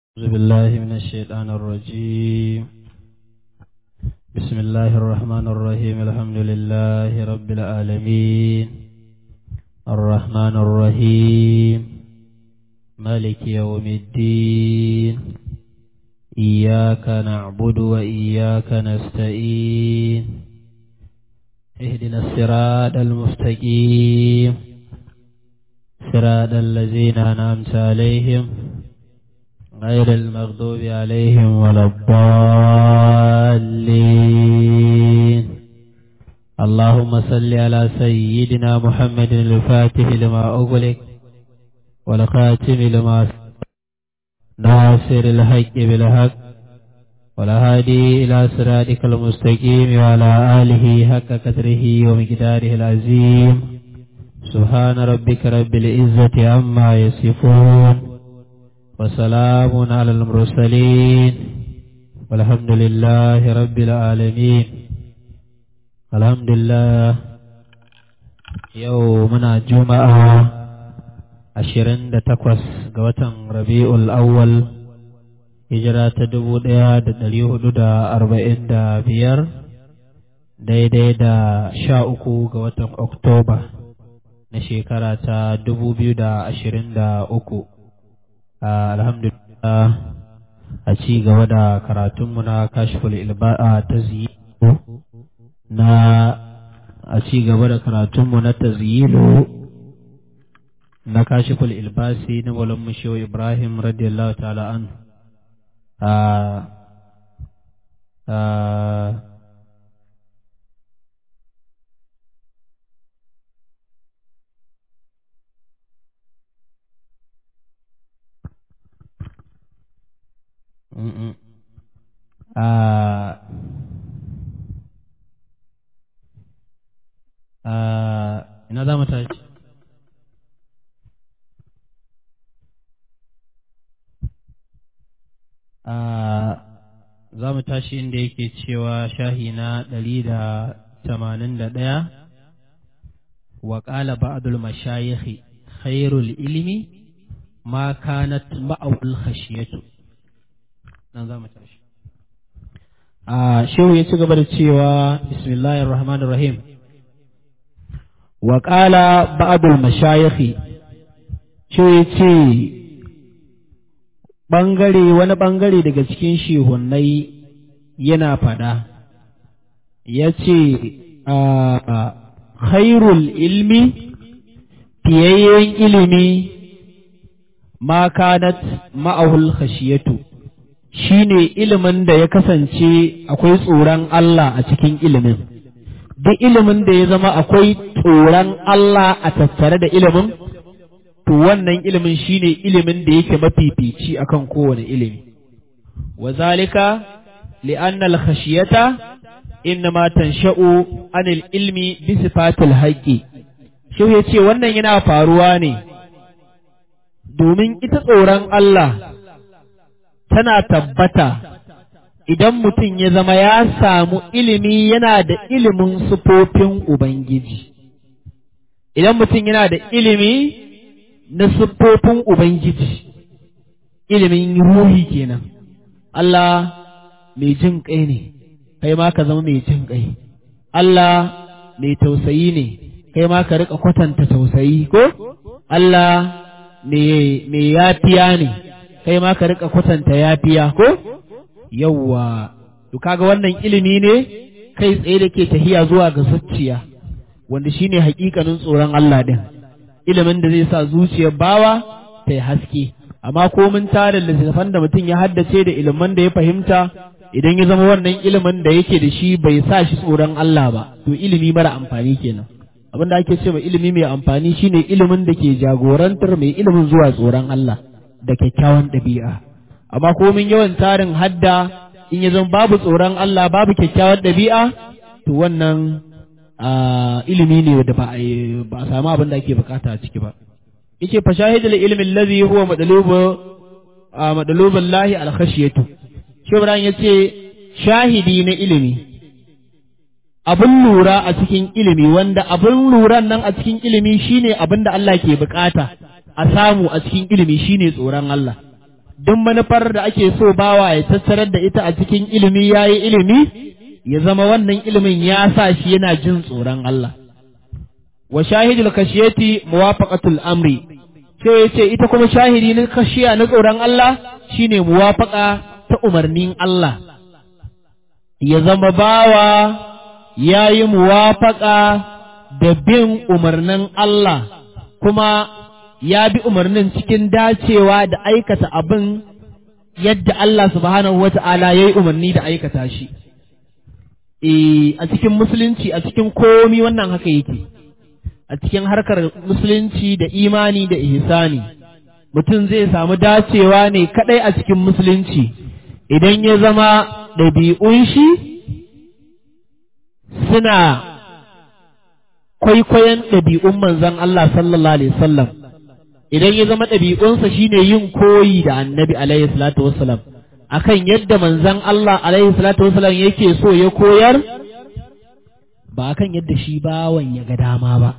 أعوذ بالله من الشيطان الرجيم بسم الله الرحمن الرحيم الحمد لله رب العالمين الرحمن الرحيم مالك يوم الدين إياك نعبد وإياك نستعين اهدنا الصراط المستقيم صراط الذين أنعمت عليهم غير المغضوب عليهم ولا الضالين اللهم صل على سيدنا محمد الفاتح لما أغلق والخاتم لما ناصر الحق بالحق والهادي إلى صراطك المستقيم وعلى آله حق قدره ومقداره العظيم سبحان ربك رب العزة عما يصفون وسلام على المرسلين والحمد لله رب العالمين الحمد لله يومنا جمعة ashirin da takwas ga watan rabi'ul awwal hijira ta dubu ɗaya da ɗari hudu da arba'in da biyar daidai da sha uku ga watan oktoba na shekara ta dubu biyu da ashirin da uku alhamdulillah a ci gaba da karatunmu na kashful ilba'a ta na a ci gaba da karatunmu na tazyilu na kashiful ilbasi na malam mushewa ibrahim radiyallahu ta'ala an ina za mu tashi za mu tashi inda yake cewa shahi na ɗari da tamanin da ɗaya wa ƙala ba'adul mashayikhi khairul ilimi ma kanat ma'aul khashiyatu nan za mu tashi a shehu ya ci gaba da cewa bismillahir rahmanir rahim wa ƙala ba'adul mashayikhi shehu ya ce ɓangare wani ɓangare daga cikin shehunnai yana faɗa ya ce khairul ilmi fiyayyen ilimi ma kanat ma'ahul khashiyatu shine ilimin da ya kasance akwai tsoron Allah a cikin ilimin duk ilimin da ya zama akwai tsoron Allah a tattare da ilimin to wannan ilimin shine ilimin da yake mafifici akan kowane ilimi wa zalika li'anna al-khashiyata innama tansha'u anil ilmi bi sifatil haqqi shi yace wannan yana faruwa ne domin ita tsoron Allah tana tabbata idan mutum ya zama ya samu ilimi yana da ilimin sufofin Ubangiji idan mutum yana da ilimi na siffofin Ubangiji, ilimin ruhi kenan. Allah mai jin ƙai ne, kai ma ka zama mai jin ƙai. Allah mai tausayi ne, kai ma ka riƙa kwatanta tausayi ko? Allah mai yafiya ne, kai ma ka riƙa kwatanta yafiya ko? Yawwa, to kaga wannan ilimi ne kai tsaye da ke tahiya zuwa ga zuciya, wanda shine haƙiƙanin tsoron Allah din. ilimin da zai sa zuciyar bawa ta yi haske amma ko mun tarin littattafan da mutum ya haddace da ilimin da ya fahimta idan ya zama wannan ilimin da yake da shi bai sa shi tsoron Allah ba to ilimi mara amfani kenan abin da ake cewa ilimi mai amfani shine ilimin da ke jagorantar mai ilimin zuwa tsoron Allah da kyakkyawan ɗabi'a amma ko mun yawan tarin hadda in ya zama babu tsoron Allah babu kyakkyawan ɗabi'a to wannan ilimi ne da ba a samu abin da ake bukata a ciki ba yace fa shahidul ilmi allazi huwa madlubu madlubul lahi al khashiyatu shi Ibrahim yace shahidi na ilimi abin lura a cikin ilimi wanda abin luran nan a cikin ilimi shine abin da Allah ke bukata a samu a cikin ilimi shine tsoron Allah duk manufar da ake so bawa ya tattarar da ita a cikin ilimi ya yi ilimi ya zama wannan ilimin ya sa shi yana jin tsoron Allah wa shahidul kashiyati muwafaqatul amri sai ya ce ita kuma shahidi na kashiya na tsoron Allah shine muwafaqa ta umarnin Allah ya zama bawa ya yi muwafaqa da bin umarnin Allah kuma ya bi umarnin cikin dacewa da aikata abin yadda Allah subhanahu wata'ala ya yi umarni da aikata shi. E, a cikin musulunci a cikin komi wannan haka yake, a cikin harkar musulunci da imani da ihsani mutum zai samu dacewa ne kadai a cikin musulunci idan ya zama ɗabi'un shi suna kwaikwayon ɗabi'un manzon Allah sallallahu alaihi wasallam idan ya zama ɗabi'unsa shine yin koyi da annabi alaihi salatu wassalam akan yadda manzon Allah alaihi salatu wassalam yake so ya koyar ba akan yadda shi bawan ya ga dama ba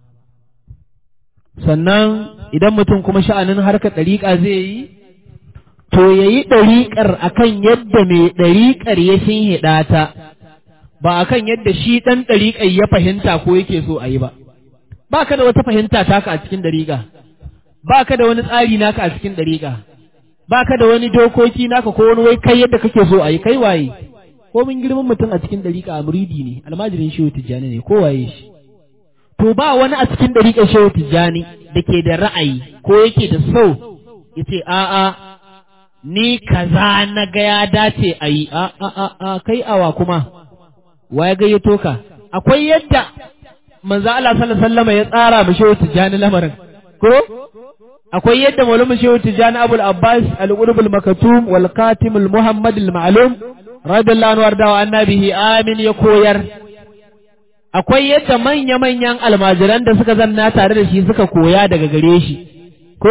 sannan idan mutum kuma sha'anin harkar ɗariƙa zai yi to ya yi ɗariƙar akan yadda mai ɗariƙar ya shinhiɗa ta ba akan yadda shi ɗan ɗariƙar ya fahimta ko yake so a yi ba ba ka da wata fahimta taka a cikin ɗariƙa ba ka da wani tsari naka a cikin ɗariƙa ba ka da wani dokoki naka ko wani wai kai yadda kake so a yi kai waye ko mun girman mutum a cikin ɗariƙa a muridi ne almajirin shehu tijjani ne ko waye shi to ba wani a cikin ɗariƙar shehu tijjani da ke da ra'ayi ko yake da so ya ce a'a ni kaza na ga ya dace a yi a a a a kai awa kuma wa ya gayyato ka akwai yadda manzo Allah sallallahu alaihi wasallam ya tsara mu shehu tijjani lamarin ko akwai yadda maulama shehu tijjani abul abbas al-qulub al-makatum wal qatim al-muhammad al-ma'lum radiyallahu anhu warda annabihi amin ya koyar akwai yadda manya-manyan almajiran da suka zanna tare da shi suka koya daga gare shi ko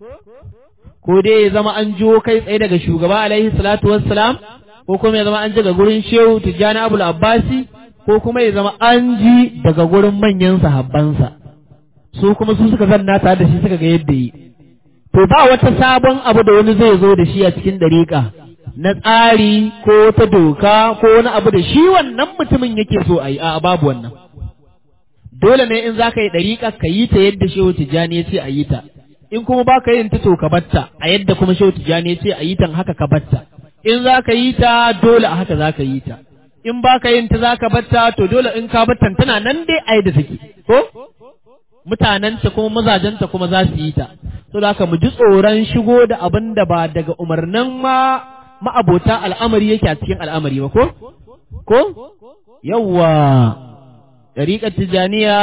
ko dai ya zama an jiwo kai tsaye daga shugaba alaihi salatu wassalam ko kuma ya zama an ji daga gurin shehu tijjani abul abbasi ko kuma ya zama an ji daga gurin manyan sahabbansa su kuma su suka zanna tare da shi suka ga yadda yi to ba wata sabon abu da wani zai zo da shi a cikin dariƙa na tsari ko ta doka ko wani abu da shi wannan mutumin yake so a yi a babu wannan dole ne in za ka yi dariƙa ka yi ta yadda shehu tijjani ya ce a yi ta in kuma ba ka yin ta to ka batta a yadda kuma shehu tijjani ya ce a yi ta haka ka batta in za ka yi ta dole a haka za ka yi ta in ba ka yin ta za ka batta to dole in ka batta tana nan dai a yadda take ko mutanenta kuma mazajenta kuma za su yi ta so da haka mu ji tsoron shigo da abin da ba daga umarnin ma ma'abota al'amari yake a cikin al'amari ba ko ko yawwa ɗariƙar tijaniya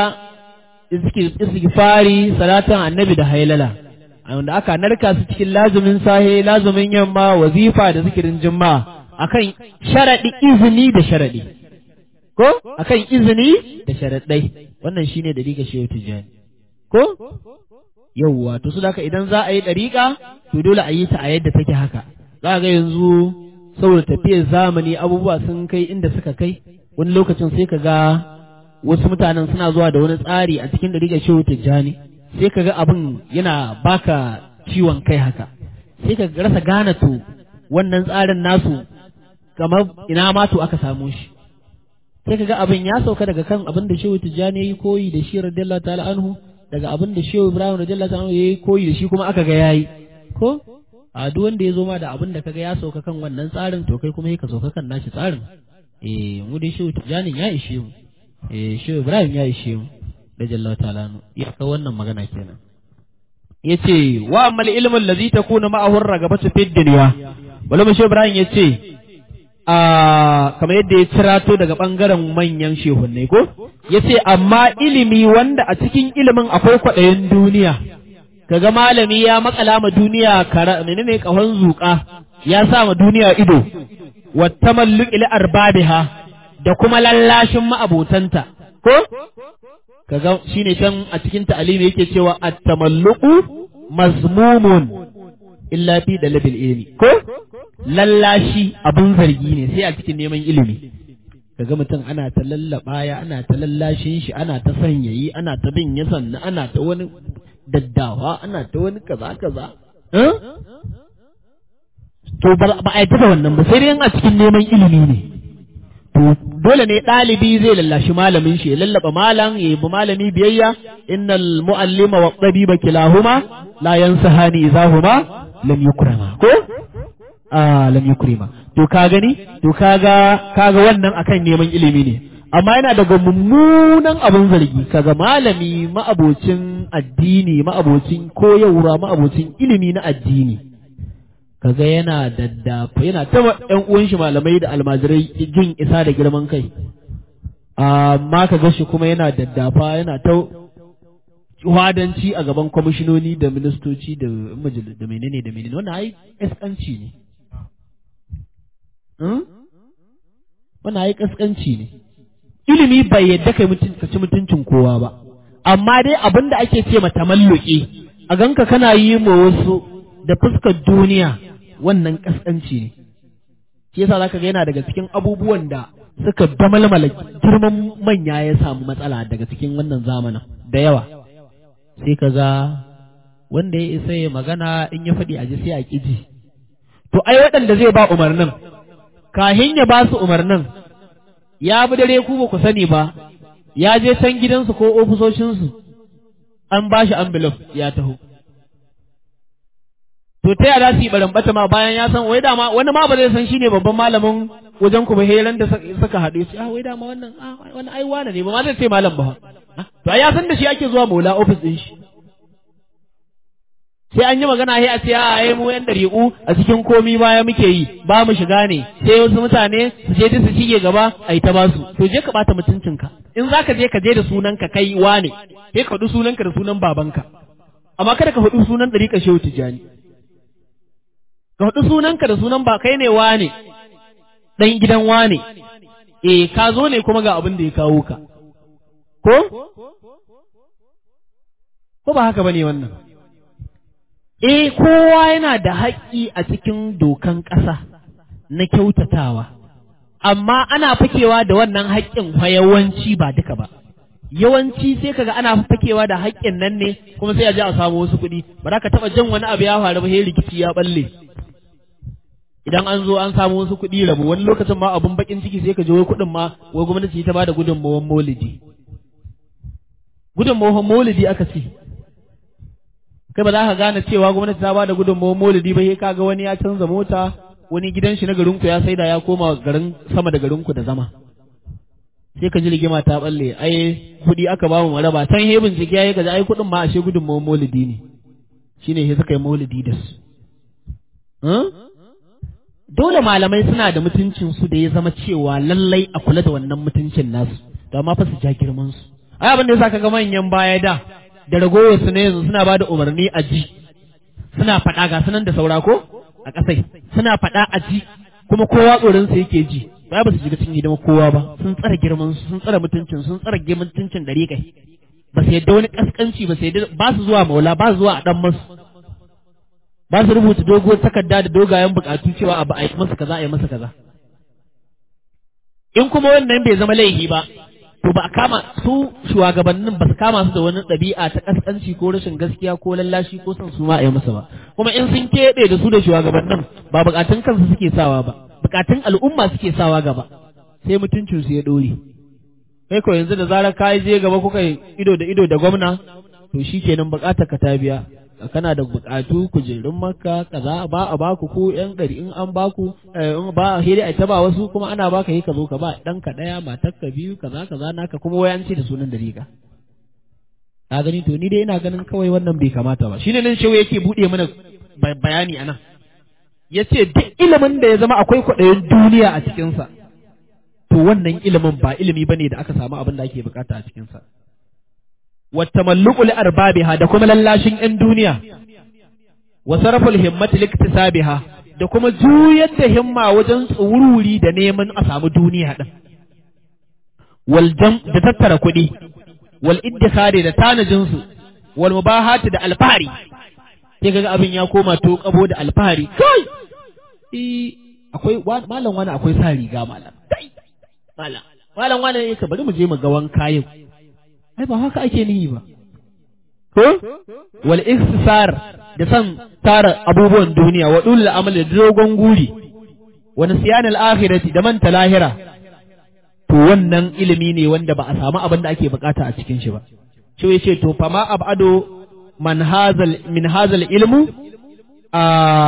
istighfari salatan annabi da hailala wanda aka narka su cikin lazumin sahe lazumin yamma wazifa da zikirin juma'a akan sharaɗi izini da sharaɗi ko akan izini da sharaɗai wannan shine dariƙa shehu tijani ko yawwa to su haka idan za a yi dariƙa to dole a yi ta a yadda take haka za ga yanzu saboda tafiyar zamani abubuwa sun kai inda suka kai wani lokacin sai ka ga wasu mutanen suna zuwa da wani tsari a cikin dariƙa shehu tijani sai ka ga abin yana baka ciwon kai haka sai ka rasa gane to wannan tsarin nasu kamar ina ma to aka samu shi sai kaga abin ya sauka daga kan abin da Shehu Tijjani yayi koyi da shi radiyallahu ta'ala anhu daga abin da Shehu Ibrahim radiyallahu ta'ala yayi koyi da shi kuma aka ga yayi ko a duk wanda ya zo ma da abin da kaga ya sauka kan wannan tsarin to kai kuma ka sauka kan nashi tsarin eh mu dai Shehu Tijjani ya ishe mu eh Shehu Ibrahim ya ishe mu radiyallahu ta'ala anhu ya ka wannan magana kenan yace wa amal ilmu allazi takunu ma'ahu ragabatu fid dunya wala Shehu Ibrahim yace a kamar yadda ya cirato daga ɓangaren manyan shehunnai ko ya ce amma ilimi wanda a cikin ilimin akwai kwaɗayin duniya kaga malami ya makala ma duniya kara menene kahon zuƙa ya sa ma duniya ido wata malluki li arbabiha da kuma lallashin ma'abotanta ko kaga shine can a cikin ta'alimi yake cewa at-tamalluqu mazmumun illa fi dalabil ilmi ko lallashi abun zargi ne sai a cikin neman ilimi kaga mutum ana ta lallaba ya ana ta lallashin shi ana ta sanyayi ana ta bin ya sanna ana ta wani daddawa ana ta wani kaza kaza to ba a yadda da wannan ba sai dai a cikin neman ilimi ne to dole ne ɗalibi zai lallashi malamin shi ya lallaba malam ya yi malami biyayya innal mu'allima wa tabiba kilahuma la yansahani idahuma lam yukrama ko a lam yukrima to ka gani to kaga kaga wannan akan neman ilimi ne amma yana daga mummunan abin zargi kaga malami ma'abocin addini ma'abocin koyarwa ma'abocin ilimi na addini kaga yana daddafa yana ta ƴan uwan shi malamai da almajirai jin isa da girman kai amma kaga shi kuma yana daddafa yana ta wadanci a gaban kwamishinoni da ministoci da majalis da menene da menene wannan ai kaskanci ne wannan ai kaskanci ne ilimi bai yadda kai mutum ka ci mutuncin kowa ba amma dai abin da ake ce mata malluki a ganka kana yi ma wasu da fuskar duniya wannan kaskanci ne shi yasa zaka ga yana daga cikin abubuwan da suka damalmala girman manya ya samu matsala daga cikin wannan zamanin da yawa sai ka ga wanda ya isa ya magana in ya faɗi a ji sai a ƙiji to ai waɗanda zai ba umarnin kahin ya ba su umarnin ya bi dare ku ba ku sani ba ya je can gidansu ko ofisoshinsu an ba shi envelope ya taho to ta yada su yi barambata ma bayan ya san wai dama wani ma ba zai san shine babban malamin wajen ku ba heran da suka haɗu shi ah wai dama wannan ah wani ai wane ne ba ma zai ce malam ba to ai ya san da shi ake zuwa maula office din shi sai an yi magana sai a ce a ai mu yan dariƙu a cikin komi baya muke yi ba mu shiga ne sai wasu mutane su je su shige gaba a yi ta basu to je ka bata mutuncinka in zaka je ka je da sunanka kai wane sai ka faɗi sunanka da sunan babanka amma kada ka faɗi sunan ɗariƙa shehu tijjani ka faɗi sunanka da sunan ba kai ne wane ɗan gidan wane eh ka zo ne kuma ga abin da ya kawo ka ko ko ba haka bane wannan eh kowa yana da haƙƙi a cikin dokan ƙasa na kyautatawa amma ana fakewa da wannan haƙƙin yawanci ba duka ba yawanci sai kaga ana fakewa da haƙƙin nan ne kuma sai a je a samu wasu kuɗi ba za ka taɓa jan wani abu ya faru ba sai rikici ya balle idan an zo an samu wasu kuɗi rabu wani lokacin ma abun bakin ciki sai ka je wai kuɗin ma wai gwamnati ta bada gudunmawar maulidi gudunmawar maulidi aka ce kai ba za ka gane cewa gwamnati ta bada gudunmawar maulidi ba sai ka ga wani ya canza mota wani gidan shi na garinku ya saida ya koma garin sama da garinku da zama sai ka ji rigima ta balle ai kuɗi aka ba mu maraba can he bincike yayi kaji ai kuɗin ma ashe gudunmawar maulidi ne shine he suka yi maulidi da su dole malamai suna da mutuncin su da ya zama cewa lallai a kula da wannan mutuncin nasu to amma fa su ja girman su ai abin da yasa kaga manyan baya da da ragowar su ne yanzu suna bada umarni a ji suna faɗa ga sunan da saura ko a ƙasai suna faɗa a ji kuma kowa tsoron sa yake ji ba ba su shiga cikin hidima kowa ba sun tsara girman su sun tsara mutuncin sun tsara mutuncin dare kai ba su yadda wani kaskanci ba su yadda ba su zuwa maula ba su zuwa a dan masu ba su rubuta doguwar takarda da dogayen bukatu cewa abu a yi masa kaza a yi masa kaza in kuma wannan bai zama laifi ba to ba a kama su shugabannin ba su kama su da wani ɗabi'a ta kaskanci ko rashin gaskiya ko lallashi ko son su ma a yi masa ba kuma in sun keɓe da su da shugabannin ba bukatun kansu suke sawa ba bukatun al'umma suke sawa gaba sai mutuncin su ya ɗore kai ko yanzu da zarar ka je gaba kuka ido da ido da gwamna to shikenan bukatar ka ta biya kana da bukatu kujerun makka kaza ba a baku ko yan ɗari in an baku in ba hiri a ba wasu kuma ana baka yi ka zo ka ba ɗan ka ɗaya matar ka biyu kaza kaza naka kuma wai an ce da sunan da riga ka gani to ni dai ina ganin kawai wannan bai kamata ba shine nan shehu yake buɗe mana bayani anan yace duk ilimin da ya zama akwai kwaɗayin duniya a cikinsa to wannan ilimin ba ilimi bane da aka samu abin da ake bukata a cikinsa والتملق لأربابها da kuma lallashin ‘yan duniya, wa sarraful himmati liktisabiha da kuma juyar da himma wajen tsururi da neman a samu duniya ɗin, wal jam da tattara kuɗi, wal iddikari da tanajinsu, wal mubahati da alfahari, sai kaga abin ya koma to kabo da alfahari, kai! akwai malam wani akwai sa riga malam, malam, malam wani ne ka bari mu je mu ga wanka yau. ai ba haka ake nihi ba ko ko wal ikhtisar da san tara abubuwan duniya wa dul amal da dogon guri wa nisyan al akhirati da manta lahira to wannan ilimi ne wanda ba a samu abin da ake bukata a cikin shi ba shi yace to fa ma abado man hazal min hazal ilmu a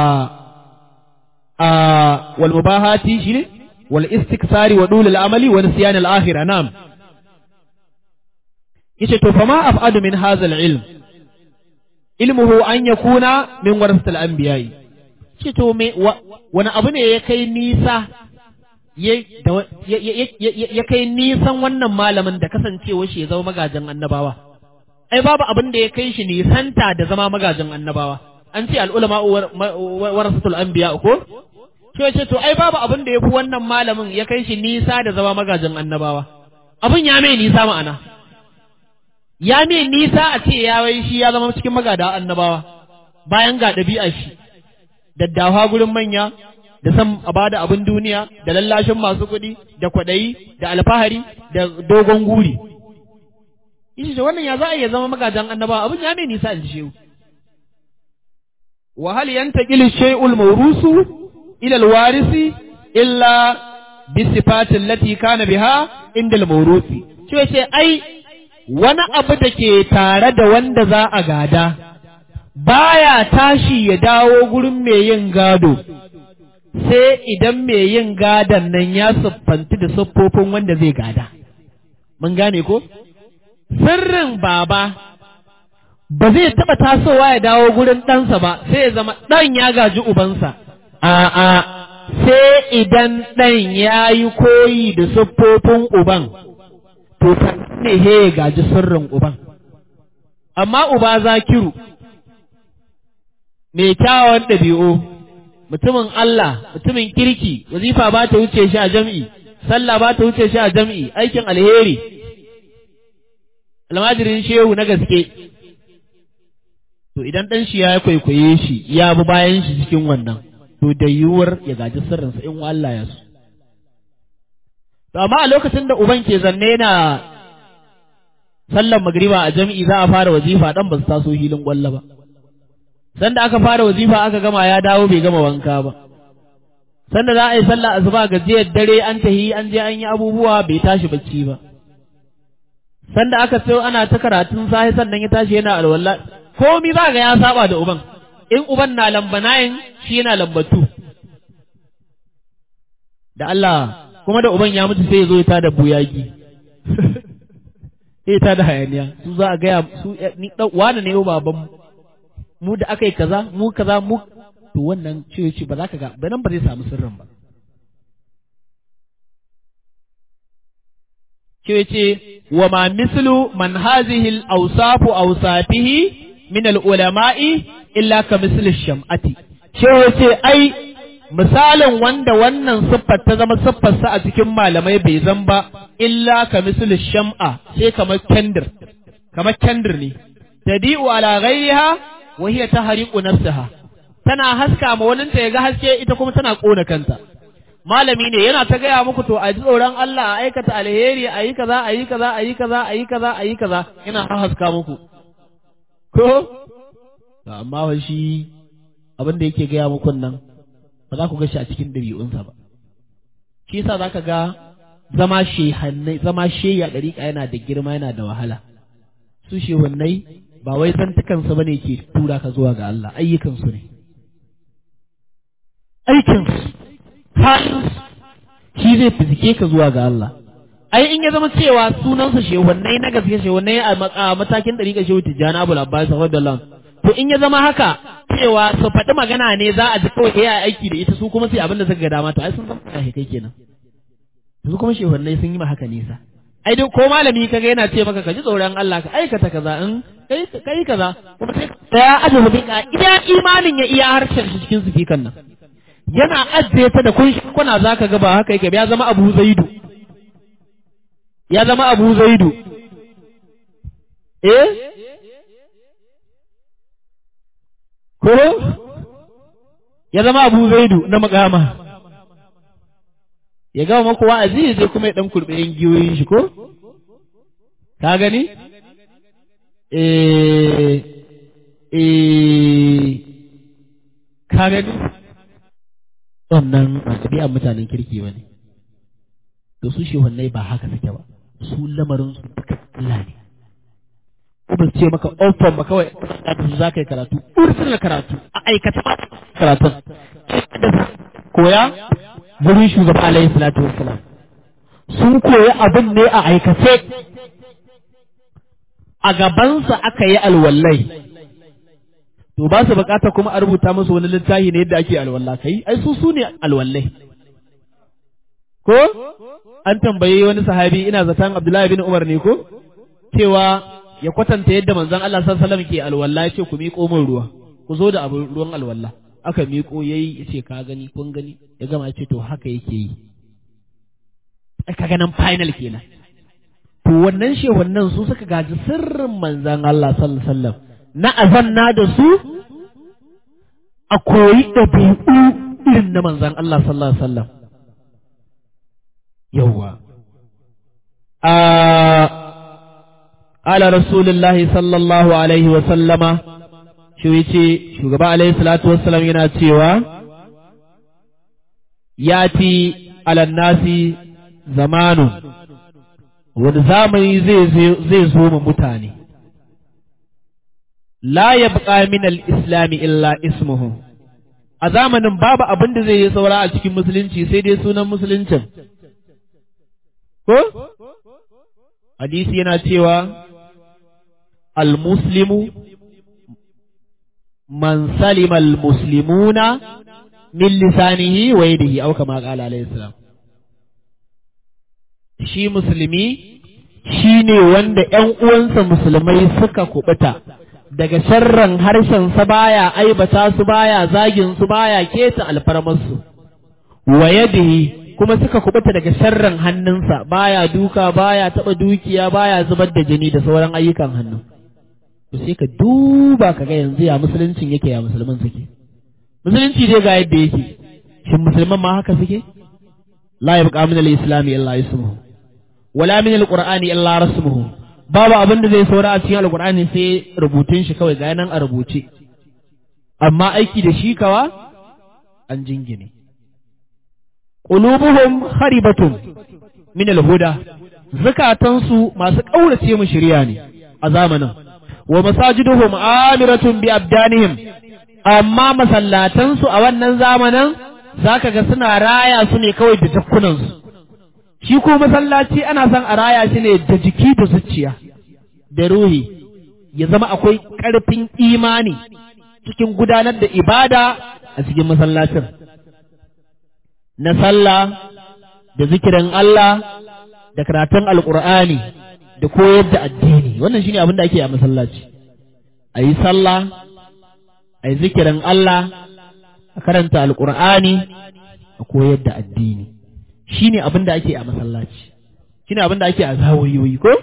a wal mubahati shine wal istiksari wa dul al amali wa nisyan al akhirah na'am yace to fa ma af'adu min hadha al-ilm ilmuhu an yakuna min warasatil anbiya'i ce to me wani abu ne ya kai nisa ya kai nisan wannan malamin da kasancewa shi ya zama magajin annabawa ai babu abin da ya kai shi nisanta da zama magajin annabawa an ce al'ulama warasatul anbiya ko ce ce to ai babu abin da ya fi wannan malamin ya kai shi nisa da zama magajin annabawa abin ya mai nisa ma'ana ya mai nisa a ce ya wai shi ya zama cikin magada annabawa bayan ga ɗabi'a shi daddawa gurin manya da san a bada abin duniya da lallashin masu kuɗi da kwaɗayi da alfahari da dogon guri Ishi ce wannan ya za a iya zama magajan annabawa abin ya mai nisa in ji shehu wa hal yantaqil shay'ul mawrusu ila alwarisi illa bi sifatin lati kana biha inda al-mawrusi ce ai wani abu da ke tare da wanda za a gada, baya tashi ya dawo gurin mai yin gado, sai idan mai yin gadon nan ya siffanti da siffofin wanda zai gada. Mun gane ko? Sirrin baba ba zai taɓa tasowa ya dawo gurin ɗansa ba, sai ya zama ɗan ya gaji ubansa. A'a, sai idan ɗan ya yi koyi da siffofin uban. to ne he ya gaji sirrin uban amma uba zakiru mai kyawawan ɗabi'u mutumin Allah mutumin kirki wazifa ba ta wuce shi a jam'i sallah ba ta wuce shi a jam'i aikin alheri almajirin shehu na gaske to idan ɗan shi ya kwaikwaye shi ya bi bayan shi cikin wannan to da yiwuwar ya gaji sirrinsa in Allah ya so To amma a lokacin da uban ke zanne yana sallan magriba a jami'i za a fara wazifa dan ba su taso hilin gwalla ba. Sanda aka fara wazifa aka gama ya dawo bai gama wanka ba. Sanda za a yi sallah asuba gajiyar dare an tahi an je an yi abubuwa bai tashi bacci ba. Sanda aka so ana ta karatun sahi sannan ya tashi yana alwala komi za ga ya saba da uban. In uban na lamba nayin shi yana lambatu. Da Allah kuma da uban ya mutu sai ya zo ya tada buyagi sai ta da hayaniya su za a gaya su ni wani ne baban mu da aka yi kaza mu kaza mu to wannan ce ce ba za ka ga ba nan ba zai samu sirrin ba ce ce wa ma mislu man hazihi al-awsafu awsafihi min al-ulama'i illa ka misli sham'ati ce ce ai misalin wanda wannan siffar ta zama siffarsa a cikin malamai bai zan ba illa ka misali sham'a sai kamar kendir kamar kendir ne tadi'u ala ghairiha wa hiya tahriqu nafsaha tana haska ma wani ta yaga haske ita kuma tana kona kanta malami ne yana ta gaya muku to a ji tsoron Allah a aikata alheri a yi kaza a yi kaza a yi kaza a yi kaza a yi kaza yana haska muku ko amma shi abin da yake gaya muku nan ba za ku ga shi a cikin ɗabi'unsa ba shi yasa za ka ga zama shehannai zama sheya ɗariƙa yana da girma yana da wahala su shehannai ba wai zantukansu ba ne ke tura ka zuwa ga Allah ayyukansu ne aikinsu halinsu shi zai fizike ka zuwa ga Allah ai in ya zama cewa sunansa shehannai na gaske shehannai a matakin ɗariƙa shehu tijjani abu labbas radiyallahu to in ya zama haka cewa su faɗi magana ne za a ji kawai ya aiki da ita su kuma sai abin da suka ga dama to ai sun zama kai kai kenan su kuma shehunai sun yi ma haka nisa ai dai ko malami kaga yana ce maka ka ji tsoron Allah ka aikata kaza in kai kai kaza kuma sai ya aje ka iya imanin ya iya harshen shi cikin sifikan nan yana ajiye ta da kun kuna zaka ga ba haka yake ya zama Abu Zaidu ya zama Abu Zaidu eh ko ya zama abu zaidu na makama ya gama maku wa'azi zai kuma ya dan kurbe yan giyoyin shi ko ka gani eh eh ka gani wannan ɗabi'an mutanen kirki ba ne to su shehunai ba haka suke ba su lamarin su duka Allah ne ko ba su ce maka open ba kawai da su za ka yi karatu ursun karatu a aikata ba karatun koya gurin shugaba alaihi salatu wassalam sun koyi abin ne a aikace a gabansa aka yi alwallai to ba su bukata kuma a rubuta musu wani littafi ne yadda ake alwalla kai ai su su ne alwallai ko an tambaye wani sahabi ina zaton Abdullahi bin Umar ne ko cewa ya kwatanta yadda manzon Allah sallallahu alaihi wasallam ke alwalla yace ku miƙo min ruwa ku zo da abin ruwan alwalla aka miƙo yayi yace ka gani kun gani ya gama yace to haka yake yi ai kaga nan final kenan to wannan shehunan su suka gaji sirrin manzon Allah sallallahu alaihi wasallam na azanna da su a koyi ɗabi'u irin na manzon Allah sallallahu alaihi wasallam yawwa a ala rasulullahi sallallahu alaihi wasallama shi yace shugaba alaihi salatu wassalam yana cewa yati ala nasi zamanu wani zamani zai zo mu mutane la yabqa min al-islam illa ismuhu a zamanin babu abin da zai yi saura a cikin musulunci sai dai sunan musuluncin ko hadisi yana cewa al-muslimu man salima al-muslimuna min lisanihi wa yadihi aw kama qala alayhi salam shi musulmi shine wanda ƴan uwansa musulmai suka kubuta daga sharran harshen sa baya aibata su baya zagin su baya keta alfarmarsu wa yadihi kuma suka kubuta daga sharran hannunsa baya duka baya taba dukiya baya zubar da jini da sauran ayyukan hannu to sai ka duba ka ga yanzu ya musuluncin yake ya musulman suke musulunci dai ga yadda yake shin musulman ma haka suke la yabqa min al-islam illa ismuhu wala min al-qur'ani illa rasmuhu babu abin da zai saura a cikin al-qur'ani sai rubutun shi kawai ga nan a rubuce amma aiki da shi kawa an jingine qulubuhum kharibatun min al-huda zakatansu masu kaurace mu shirya ne a zamanin wa masajiduhum amiratun bi abdanihim amma masallatansu a wannan zamanin zaka ga suna raya su ne kawai da jakkunansu shi ko masallaci ana son a raya shi ne da jiki da zuciya da ruhi ya zama akwai ƙarfin imani cikin gudanar da ibada a cikin masallacin na sallah da zikirin Allah da karatun alƙur'ani da koyar da addini wannan shine abin da ake a masallaci a yi sallah a yi zikirin Allah a karanta alƙur'ani a koyar da addini shine abin da ake a masallaci shine abin da ake a zawoyoyi ko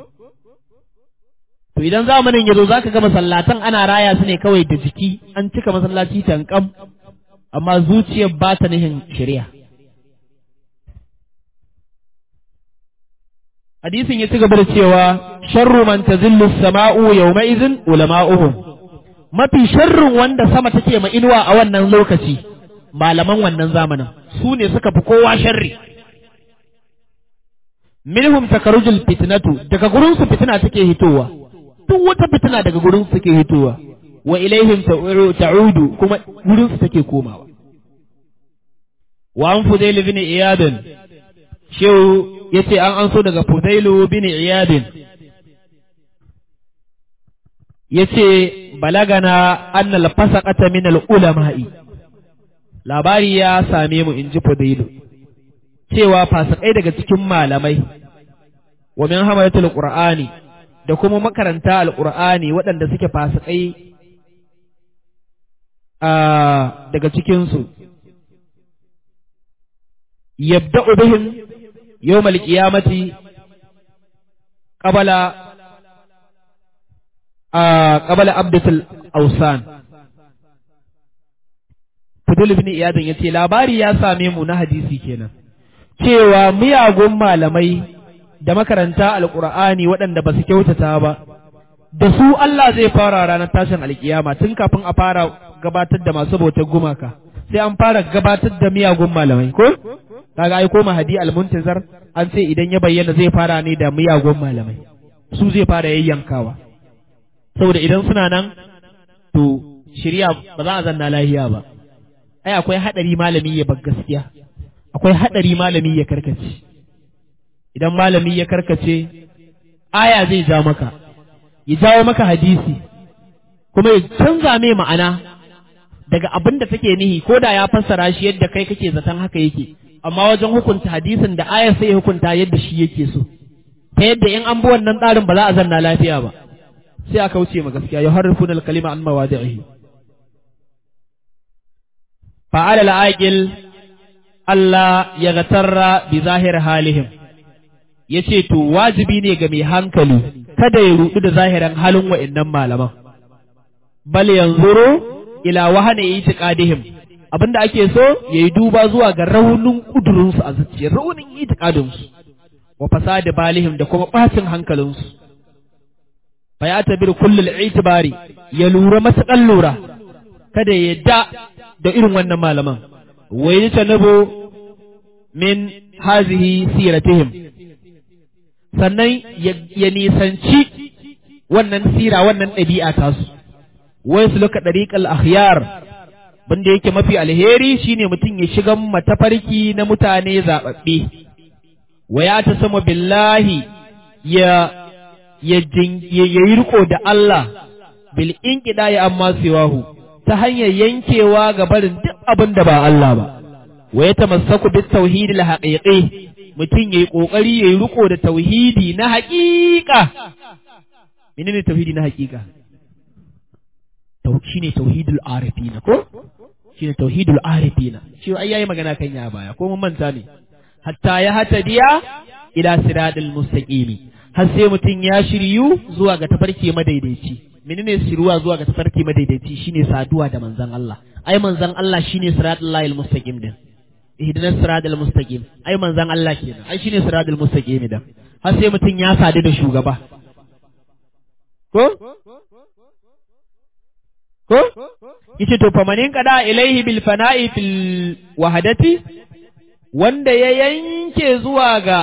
to idan zamanin ya zo za ka ga masallatan ana raya su ne kawai da jiki an cika masallaci tankam amma zuciyar ba ta nihin shari'a hadisin ya ci gaba da cewa sharru man tazillu sama'u yawma idhin ulama'uhum mafi sharrin wanda sama take ma inuwa a wannan lokaci malaman wannan zamanin su ne suka fi kowa sharri minhum takarujul fitnatu daga gurin su fitina take hitowa duk wata fitina daga gurin su take hitowa wa ilaihim ta'udu kuma gurin su take komawa wa an fudail bin iyad shehu yace an anso daga fudailu bin iyad yace balagana annal fasaqata min al ulama'i labari ya same mu inji fudailu cewa fasikai daga cikin malamai wa min hamalatul qur'ani da kuma makaranta alqur'ani waɗanda suke fasikai a daga cikin su yabda'u bihim yawmal qiyamati qabala a qabala abdatul awsan Fudul ibn Iyadin yace labari ya same mu na hadisi kenan cewa miyagun malamai da makaranta alƙur'ani waɗanda ba su kyautata ba da su Allah zai fara ranar tashin alkiyama tun kafin a fara gabatar da masu bautar gumaka sai an fara gabatar da miyagun malamai ko kaga ai ko mahadi almuntazar an ce idan ya bayyana zai fara ne da miyagun malamai su zai fara yayyankawa saboda idan suna nan to shirya ba za a zanna lahiya ba ai akwai hadari malami ya bar gaskiya akwai hadari malami ya karkace idan malami ya karkace aya zai ja maka ya jawo maka hadisi kuma ya canza mai ma'ana daga abin da take nihi ko da ya fassara shi yadda kai kake zaton haka yake amma wajen hukunta hadisin da ayar sai ya hukunta yadda shi yake so ta yadda in an bi wannan tsarin ba za a zanna lafiya ba sai aka wuce ma gaskiya ya harrifuna al-kalima an mawadi'ihi fa'ala al-aqil Allah ya gatarra bi zahir halihim yace to wajibi ne ga mai hankali kada ya rudu da zahirin halin wa'annan malaman bal yanzuru ila wahana itiqadihim abinda ake so yayi duba zuwa ga raunin kudurinsu a zuciya raunin itiqadinsu wa fasadi balihim da kuma bacin hankalinsu fa ya tabir kullul itibari ya lura matakan lura kada ya yadda da irin wannan malaman wa yatanabu min hazihi siratihim sannan ya nisanci wannan sira wannan ɗabi'a tasu wai su luka ɗariƙal akhyar banda yake mafi alheri shine mutum ya shiga matafarki na mutane zaɓaɓɓe wa ya ta sama billahi ya ya yi riko da Allah bil inqida ya amma siwahu ta hanyar yankewa ga barin duk abin da ba Allah ba wa ya tamassaku bit tauhid al haqiqi mutum yayi kokari yayi riko da tauhidi na haƙiƙa menene tauhidi na haƙiƙa shine tauhidul arifina ko shine tauhidul arifina shi ai yayi magana kan ya baya ko mun manta ne hatta ya hatadiya ila siratal mustaqimi har sai mutum ya shiryu zuwa ga tafarki madaidaici menene shiruwa zuwa ga tafarki madaidaici shine saduwa da manzon Allah ai manzon Allah shine siratal lahil mustaqim din ihdinas siratal mustaqim ai manzon Allah kenan ai shine siratal mustaqim din har sai mutum ya sadu da shugaba ko ko yace to famanin kada ilaihi bil fana'i fil wahadati wanda ya yanke zuwa ga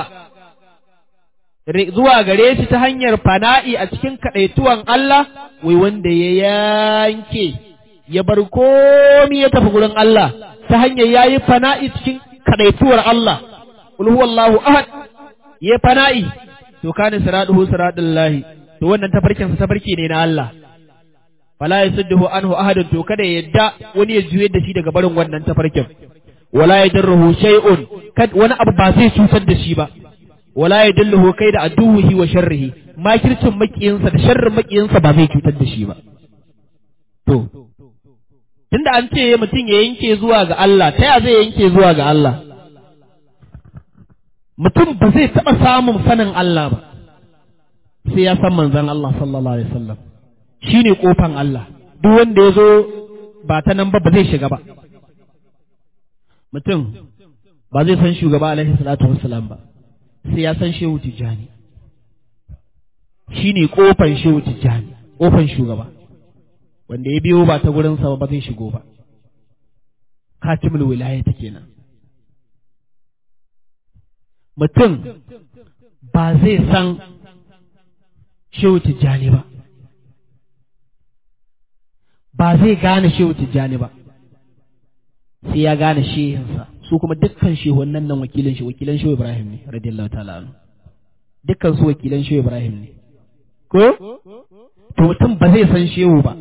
zuwa gare shi ta hanyar fana'i a cikin kadaituwan Allah wai wanda ya yanke ya bar komi ya tafi gurin Allah ta hanyar yayi fana'i cikin kadaituwar Allah qul huwallahu ahad ya fana'i to kana siraduhu siradullahi to wannan tafarkin sa tafarki ne na Allah fala yasudduhu anhu ahadun to kada ya yadda wani ya juye da shi daga barin wannan tafarkin wala yadurruhu shay'un kad wani abu ba zai cutar da shi ba wala yadulluhu kai da aduwihi wa sharrihi makircin makiyinsa da sharrin makiyinsa ba zai cutar da shi ba to tunda an ce mutum ya yanke zuwa ga Allah ta ya zai yanke zuwa ga Allah mutum ba zai taɓa samun sanin Allah ba sai ya san manzon Allah sallallahu alaihi wasallam shi ne ƙofan Allah, duk wanda ya zo ba ta nan ba ba zai shiga ba. Mutum ba zai san shugaba alaihi salatu wassalam ba, sai ya san shehu tijjani. Shi ne ƙofan shehu tijjani, ƙofan shugaba, wanda ya biyo ba ta gurinsa ba zai shigo ba. Katimul wilaya ta kenan. Mutum ba zai san shehu tijjani ba. ba zai gane shehu tijjani ba sai ya gane shehinsa su kuma dukkan shehunan nan wakilan shi wakilan shehu Ibrahim ne radiyallahu ta'ala anhu dukkan su wakilan shehu Ibrahim ne ko to mutum ba zai san shehu ba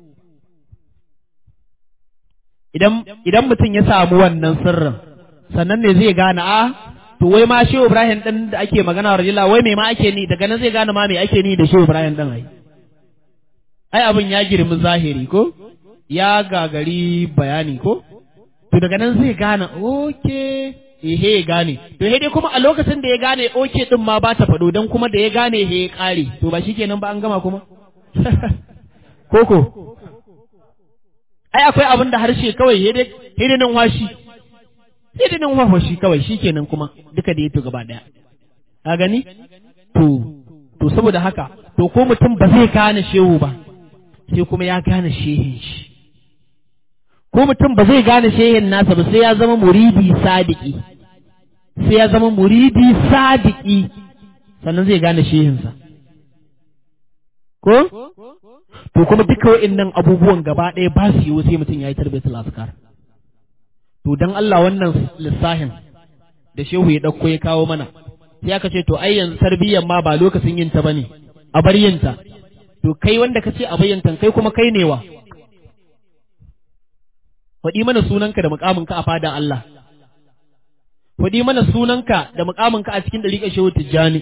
idan idan mutum ya samu wannan sirrin sannan ne zai gane a to wai ma shehu Ibrahim din da ake magana radiyallahu wai me ma ake ni daga nan zai gane ma me ake ni da shehu Ibrahim din ai ai abin ya girmi zahiri ko ya gagari bayani ko to daga nan zai gane oke ehe ya gane to he dai kuma a lokacin da ya gane oke din ma ba ta faɗo dan kuma da ya gane he ya ƙare to ba shikenan ba an gama kuma koko ai akwai abin da harshe kawai he dai he dai nan washi he dai nan washi kawai shikenan kuma duka da ya to gaba daya ka gani to to saboda haka to ko mutum ba zai gane shehu ba sai kuma ya gane shehin shi ko mutum ba zai gane shehin nasa ba sai ya zama muridi sadiki sai ya zama muridi sadiki sannan zai gane shehinsa ko to kuma duka wa'annan abubuwan gaba ɗaya ba su yiwu sai mutum ya yi tarbiyatul azkar to dan Allah wannan lissahin da shehu ya ɗauko ya kawo mana sai aka ce to ai yanzu tarbiyyar ma ba lokacin yin ta bane a bar yin ta to kai wanda ka ce a bayyanta kai kuma kai ne wa faɗi mana sunanka da muƙaminka a fada Allah faɗi mana sunanka da muƙaminka a cikin ɗariƙar shehu tijjani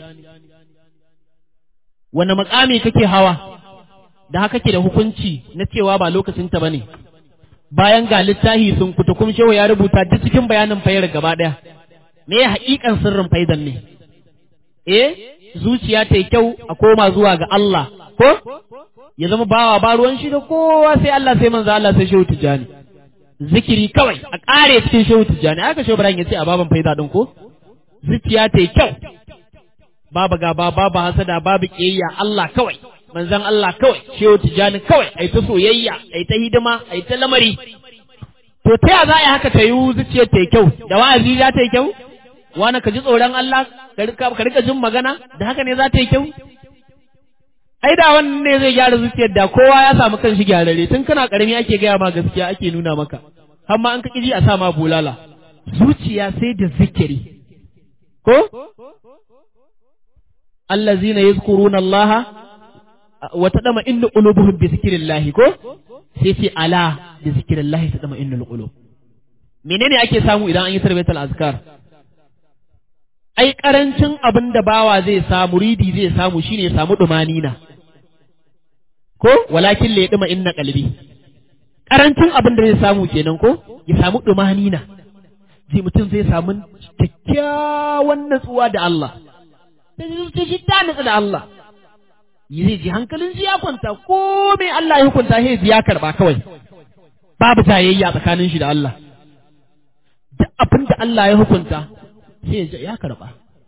wani muƙami kake hawa da haka ke da hukunci na cewa ba lokacin ta bane bayan ga littahi sun kutukum shehu ya rubuta duk cikin bayanin fayar gaba ɗaya me ya haƙiƙan sirrin faidan ne eh zuciya ta yi kyau a koma zuwa ga Allah ko ya zama bawa ba ruwan shi da kowa sai Allah sai manzo Allah sai shehu tijjani zikiri kawai a ƙare cikin shehu tijjani aka shehu Ibrahim ya ce a baban faida din ko zuciya ta yi kyau babu gaba babu hasada babu ƙiyayya Allah kawai manzon Allah kawai shehu tijjani kawai ai ta soyayya ai ta hidima ai ta lamari to ta ya za a yi haka ta yi zuciyar ta yi kyau da wa'azi za ta yi kyau wani ka ji tsoron Allah ka rika jin magana da haka ne za ta yi kyau ai da wannan ne zai gyara zuciyar da kowa ya samu kanshi gyarare tun kana karami ake gaya ma gaskiya ake nuna maka har ma an ka kiji a sa ma bulala zuciya sai da zikiri ko allazina yazkuruna Allah wa tadama innu qulubuhum bi zikrillah ko sai ce ala bi zikrillah tadama innul qulub menene ake samu idan an yi tarbiyatul azkar ai karancin abin da bawa zai samu ridi zai samu shine ya samu dumanina ko walakin la yadma inna qalbi karancin abin da zai samu kenan ko ya samu dumanina zai mutum zai samu kyakkyawan natsuwa da Allah sai zuciya shi ta natsu da Allah zai ji hankalin shi ya kwanta ko me Allah ya hukunta sai ji ya karba kawai babu tayayya tsakanin shi da Allah duk abin da Allah ya hukunta sai ya karba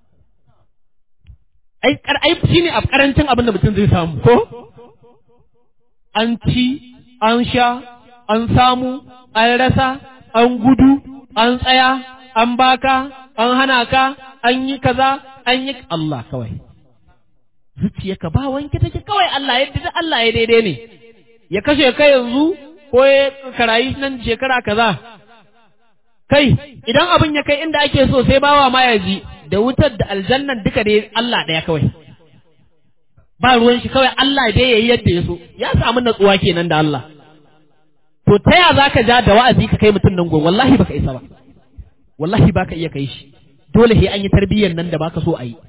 ai ai shine a karancin abin da mutum zai samu ko an ci an sha an samu an rasa an gudu an tsaya an baka an hana ka an yi kaza an yi Allah kawai zuciyarka ba wanke take kawai Allah yadda Allah ya daidai ne ya kashe ka yanzu ko ya karayi nan shekara kaza kai idan abin ya kai inda ake so sai bawa ma ya ji da wutar da aljannan duka dai Allah ɗaya kawai ba ruwan shi kawai Allah dai yayi yadda ya so ya samu natsuwa kenan da Allah to ta ya zaka ja da wa'azi ka kai mutum nan gon wallahi baka isa ba wallahi baka iya kai shi dole sai an yi tarbiyyar nan da baka so a yi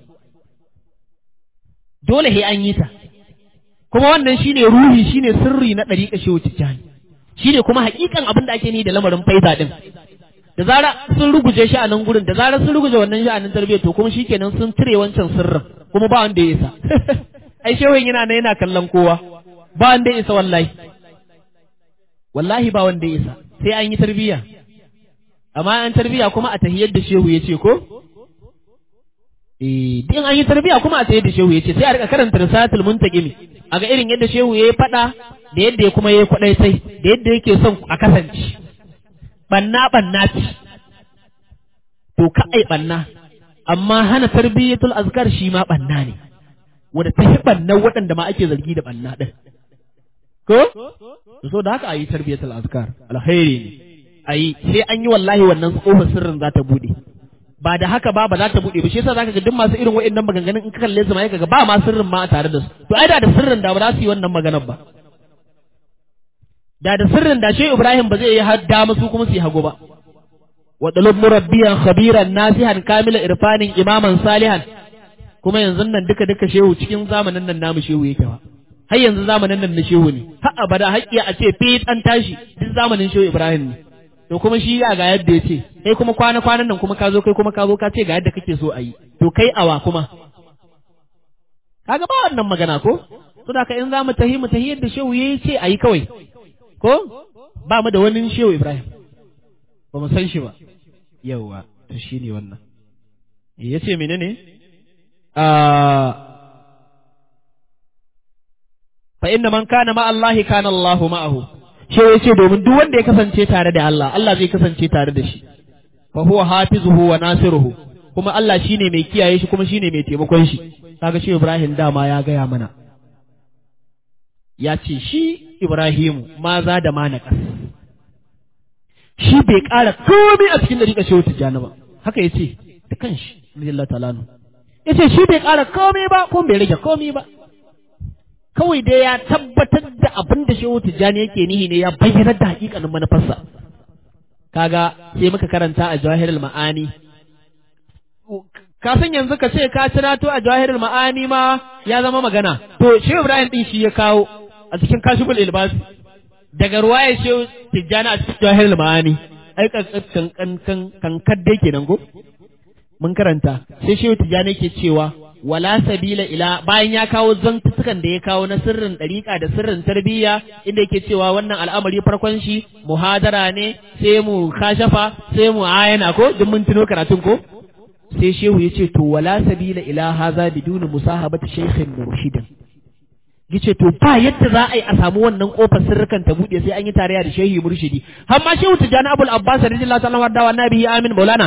dole sai an yi ta kuma wannan shine ruhi shine sirri na ɗariƙa shehu tijjani shine kuma haƙiƙan abin da ake ni da lamarin faida din da zara sun ruguje shi a nan gurin da zara sun ruguje wannan sha'anin tarbiyyar to kuma shikenan sun cire wancan sirrin kuma ba wanda ya isa ai shehun yana nan yana kallon kowa ba wanda ya isa wallahi wallahi ba wanda ya isa sai an yi tarbiyya amma an tarbiyya kuma a tahiyar da shehu ya ce ko eh din an yi tarbiyya kuma a tahiyar da shehu ya ce sai a rika karanta risalatul muntaqimi a ga irin yadda shehu ya yi fada da yadda ya kuma ya yi kwadai sai da yadda yake son a kasance banna banna ce to ka ai banna amma hana tarbiyyatul azkar shi ma banna ne wanda ta yi bannan waɗanda ma ake zargi da banna ɗin ko so da haka a yi tarbiyyatul azkar alkhairi ne a yi sai an yi wallahi wannan tsohon sirrin za ta buɗe ba da haka ba ba za ta buɗe ba shi yasa zaka ga duk masu irin waɗannan maganganun in ka kalle su ma ga ba ma sirrin ma a tare da su to ai da da sirrin da ba za su yi wannan maganar ba da da sirrin da shi Ibrahim ba zai yi hadda musu kuma su yi hago ba wa dalib murabbiyan khabiran nasihan kamila irfanin imaman salihan kuma yanzu nan duka duka shehu cikin zamanin nan namu shehu yake ba har yanzu zamanin nan na shehu ne har abada haƙƙi a ce fit an tashi duk zamanin shehu Ibrahim ne to kuma shi ya ga yadda ya ce kai kuma kwana kwanan nan kuma ka zo kai kuma ka zo ka ce ga yadda kake so a yi to kai awa kuma kaga ba wannan magana ko to da ka in za mu tahi mu tahi yadda shehu ya ce a yi kawai ko ba mu da wani shehu Ibrahim ba mu san shi ba yauwa to shi ne wannan ya ce menene fa inna man kana ma Allah kana Allah ma'ahu shi yace domin duk wanda ya kasance tare da Allah Allah zai kasance tare da shi fa huwa hafizuhu wa nasiruhu kuma Allah shine mai kiyaye shi kuma shine mai taimakon shi kaga shi Ibrahim dama ya gaya mana ya ce shi Ibrahimu ma za da ma naƙas shi bai ƙara komai a cikin dariƙa shehu tijjani ba haka ya ce da kanshi radiyallahu ta'ala ya ce shi bai ƙara komai ba ko bai rage komai ba kawai dai ya tabbatar da abin da shehu tijjani yake nihi ne ya bayyana da hakikanin manufarsa kaga sai muka karanta a jawahirul ma'ani ka san yanzu ka ce ka tunato a jawahirul ma'ani ma ya zama magana to shehu ibrahim din shi ya kawo a cikin kashiful ilbasi daga ruwaya shehu tijjani a cikin jawahirul ma'ani ai kan kan kan kan kadde kenan go mun karanta sai shehu tijjani ke cewa wala sabila ila bayan ya kawo zantukan da ya kawo na sirrin ɗariƙa da sirrin tarbiyya inda yake cewa wannan al'amari farkon shi muhadara ne sai mu kashafa sai mu ayana ko duk mun tuno karatun ko sai shehu ya ce to wala sabila ila haza biduni musahabati shaykhin murshidin yace to ba yadda za a yi a samu wannan kofar sirrukan ta bude sai an yi tarayya da shehi murshidi har ma shehu tijani abul abbas radiyallahu ta'ala warda wa nabihi amin maulana